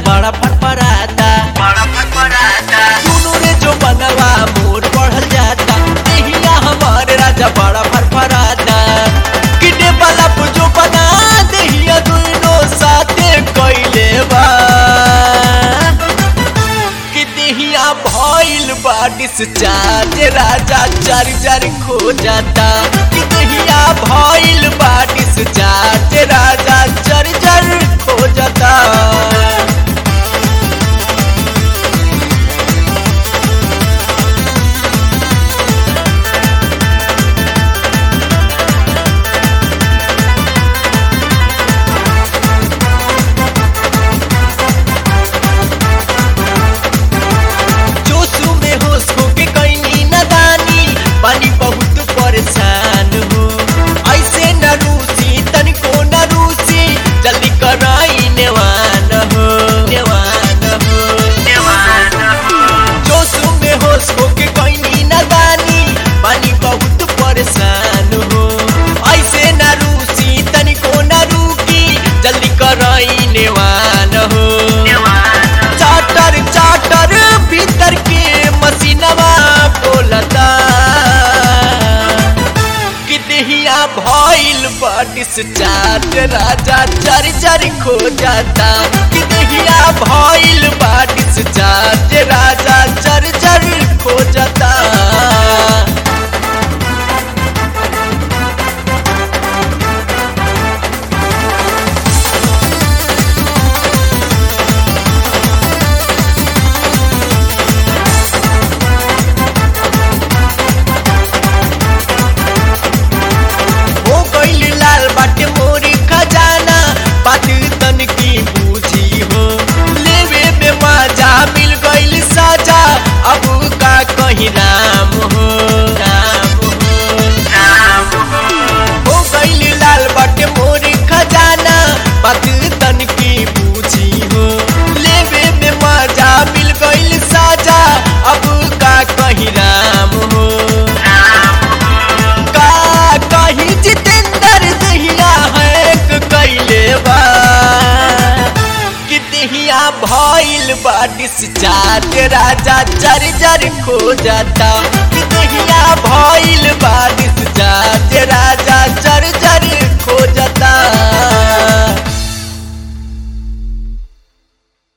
बड़ा फटफराता बड़ा फटफड़ाता दुनू रे जो बनवा मोर बढ़ल जाता देहिया हमार राजा बड़ा फरफराता किने वाला जो बना देहिया दुनो साथे कइले बा कि देहिया भइल बा डिस्चार्ज राजा चर चर खो जाता कि देहिया भइल बा डिस्चार्ज राजा चर चर खो जाता जोशु में होश हो के कैनी नदानी पानी बहुत परेशान हो ऐसे न रूसी तनिको न रूसी जल्दी कराई नेवान हो नेवान हो देवान हो जोशु में होश हो के कैनी नदानी पानी बहुत परेशान हो ऐसे न रूसी तनिको न रूकी जल्दी कराई नेवान हो देवान चाटर चाटर भीतर के मसीनवा बोलता कि देहिया भइल बाटिस चाट राजा चर चर खो जाता कि देहिया भइल बाटिस चाट राजा चर चर खो जाता हो गइल लाल बाटे मोरी खजाना बात तन की बूझी हो लेवे में मजा मिल गइल साजा अब का कहीं राम हो राम हो राम हो हो गइल लाल बाटे मोरी खजाना बात तन की बूझी हो लेवे में मजा मिल गइल साजा अब का कहीं राम हो राम का कहीं जितेंद्र दहिया है कैले बा कि दहिया भइल बा डिस्चार्ज राजा चर चर खो जाता कि दहिया भइल बा